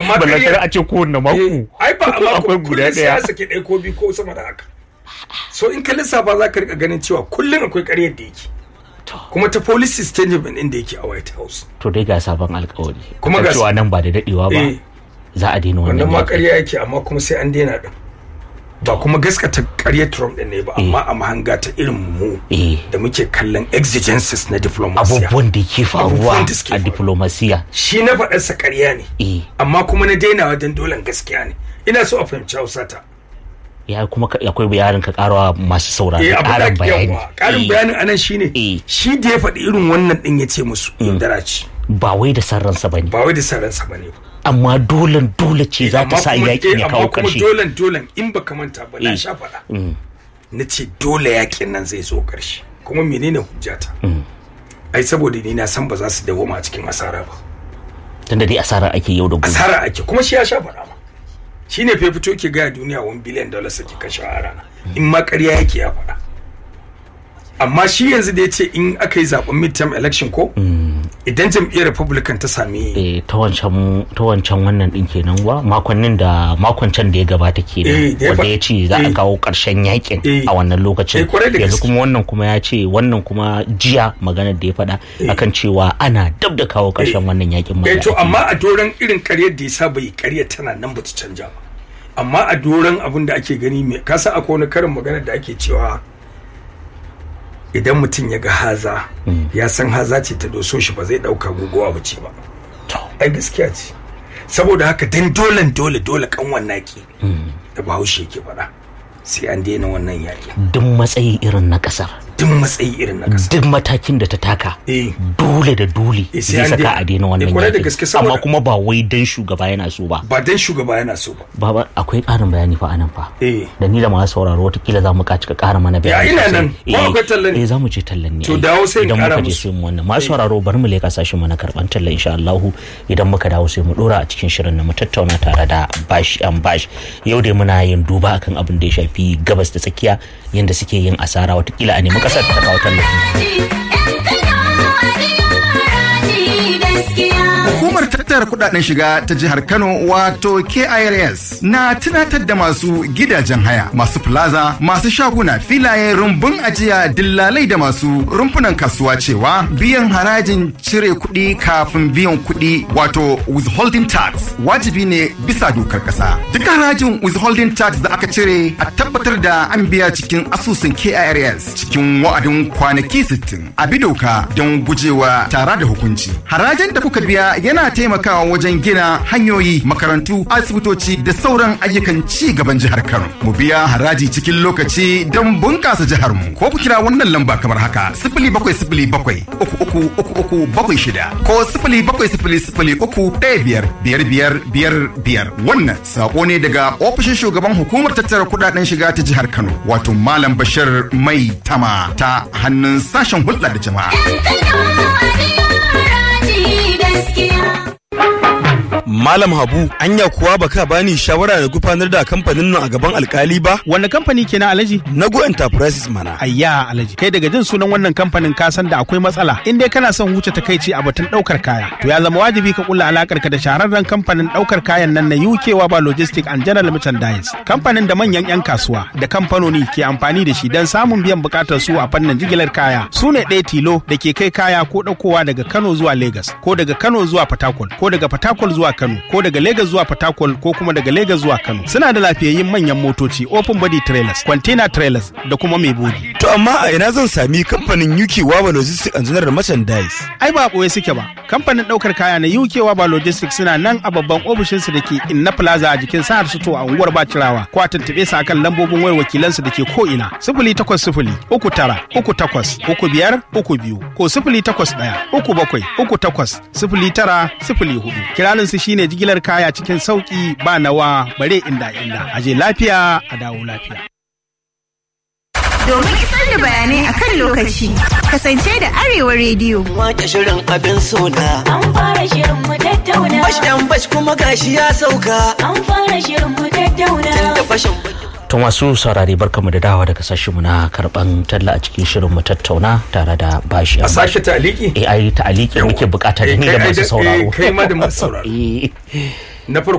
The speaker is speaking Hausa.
amma ballantar ƙarya- a ce kowanne mako Eh, ai ba a mako akwai guda kullum sai ya ɗaya sake ɗaya ko biyu ko sama da haka so in ka lissafa za ka rika ganin cewa kullum akwai ƙaryar da yake kuma ta policy statement ɗin da yake a white house to dai ga sabon alkawari Kuma Kan ga- cewa nan ba da dadewa ba Eh. za a daina wannan wannan ma yaƙi. ƙarya yake amma kuma sai an daina ɗin ba kuma gaskata ƙaryar trump ɗin ne ba amma a mahanga ta irin mu Eh. da muke kallon exigencies na diplomasiya abubuwan da ke faruwa Abubuwan da suke a faruwa. diplomasiya shi na faɗarsa ƙarya ne eh amma kuma na dainawa don dolen gaskiya ne ina so a fahimci hausa ta ya kuma ka- akwai bayanin ka karawa masu saurari eh abu da karin bayani yawa ƙarin Eh, bayanin anan shine Eh. shi da ya faɗi irin wannan ɗin ya ce musu yaudara ce ba wai da san ransa bane ba wai da saransa ba ne ba amma dolen dole ce za ta sa yakin ya kawo amma kuma ƙarshe dolen dolen in baka manta ba na Eh. sha faɗa na ce dole yakin nan zai zo ƙarshe kuma menene hujjata ai saboda ni na san ba za su dawoma a cikin asara ba tunda dai asara ake yau da gobe asara ake kuma shi ya sha faɗa ma shi ne fa fito ke gaya duniya 1 billion dollars ake kashe a rana in ma ƙarya yake ya faɗa amma shi yanzu da ya ce in aka yi zaɓen midterm election ko idan jam'iyyar republican ta sami eh ta wancan ta wancan wannan din kenan wa makonnin da makon can da ya gabata Eh, kenan da ya wanda fa- ya ce za a eh. kawo karshen yakin Eh. a wannan lokacin Eh, kwarai da yanzu gaske. kuma wannan kuma ya ce wannan kuma jiya maganar da ya faɗa akan cewa ana dab da kawo karshen wannan yakin ma eh da to ake yi. amma a doron irin ƙaryar da ya saba yi ƙaryar tana nan ba ta canja ba amma a doron abin da ake gani mai kasa akwai wani karin magana da ake cewa idan mutum ya ga haza ya san haza ce ta doso shi ba zai ɗauka guguwa ba ce ba ai gaskiya ce saboda haka dan dolen dole dole kanwan naki da bahaushe ke faɗa sai an daina wannan yaƙi duk matsayi irin na kasar duk matsayi irin na ƙasa duk matakin da ta taka eh dole da dole Eh, sai zai an saka daina. a daina Eh, wannan kwarai da yakin gaske saboda- amma kuma ba wai dan shugaba yana so ba ba dan shugaba yana so ba baba akwai ƙarin bayani fa anan fa eh da ni da masu sauraro watakila za mu ka cika ƙara mana bayani Ya, ina sosai. nan. Ko Eh, akwai tallan ne? eh za mu je tallan ne To, ai. dawo sai in idan ƙara muka je musu. sai mu wannan masu sauraro bari mu leka sashin mu na karban tallan insha Allah idan muka dawo sai mu dora a cikin shirin na mu tattauna tare da bash an bash yau dai muna yin duba akan abin da ya shafi gabas da tsakiya yanda suke yin asara watakila a nemi kasar ta kawo tallafi Hukumar tattara kudaden shiga ta jihar Kano wato KIRS na tunatar da masu gidajen haya, masu plaza, masu shaguna, filaye, rumbun ajiya, dillalai da masu rumfunan kasuwa cewa biyan harajin cire kuɗi kafin biyan kuɗi wato withholding tax wajibi ne bisa dokar ƙasa. Duk harajin withholding tax da aka cire a tabbatar da an biya cikin asusun KIRS cikin wa'adin kwanaki 60 a bi doka don gujewa tara da hukunci. Harajin da kuka biya yana taimakawa wajen gina hanyoyi, makarantu, asibitoci da sauran ayyukan ci gaban jihar Kano. Mu biya haraji cikin lokaci don bunƙasa jihar mu. Ko ku kira wannan lamba kamar haka: sifili bakwai sifili bakwai uku uku uku uku bakwai shida ko sifili bakwai sifili sifili uku ɗaya biyar biyar biyar biyar biyar. Wannan saƙo ne daga ofishin shugaban hukumar tattara kuɗaɗen shiga ta jihar Kano wato Malam Bashir Mai Tama ta hannun sashen hulɗa da jama'a. Malam Habu, anya kuwa baka bani shawara da gufanar da kamfanin nan a gaban alkali ba? Wanne kamfani ke na Alhaji? Nago Enterprises mana. Ayya Alhaji, kai daga jin sunan wannan kamfanin ka san da akwai matsala. In dai kana son huce takaici a batun daukar kaya, to ya zama wajibi ka kulla alakar ka da shahararren kamfanin daukar kayan nan na UK Waba Logistic and General Merchandise. Kamfanin da manyan 'yan kasuwa da kamfanoni ke amfani da shi don samun biyan bukatar su a fannin jigilar kaya. Su ne ɗaya tilo da ke kai kaya ko ɗaukowa daga Kano zuwa Lagos, ko daga Kano zuwa Fatakwal, ko daga Fatakwal zuwa Kano, ko daga Lagos zuwa Fatakwal, ko kuma daga Lagos zuwa Kano. Suna da lafiyayyun manyan motoci, open body trailers, container trailers da kuma mai bodi. To amma a ina zan sami kamfanin UK Waba Logistics and General Merchandise? Ai ba ɓoye suke ba. Kamfanin ɗaukar kaya na UK Waba Logistics suna nan a babban ofishinsu da ke Inna Plaza a jikin Sahar Suto a unguwar Bacirawa. Ko a tuntuɓe su akan lambobin wayar wakilansu da ke ko ina. Sifili takwas sifili uku tara uku takwas uku biyar uku biyu ko sifili takwas ɗaya uku bakwai uku takwas sifili tara sifili hudu. Kiraninsu shine jigilar kaya cikin sauki ba nawa bare inda inda. Aje lafiya a dawo lafiya. Domin isar da bayanai a kan lokaci, kasance da Arewa Rediyo. Wake shirin abin sona. An fara shirin mu tattauna. Bash dan bash kuma gashi ya sauka. An fara shirin mu tattauna. Tunda fashin To masu saurare barkamu da dawa daga sashen mu na karban talla a cikin shirin mu tattauna tare da bashi. a sake taliki Eh ai ta aliki muke bukata da ni da masu sauraro. kai ma da masu sauraro Eh. na farko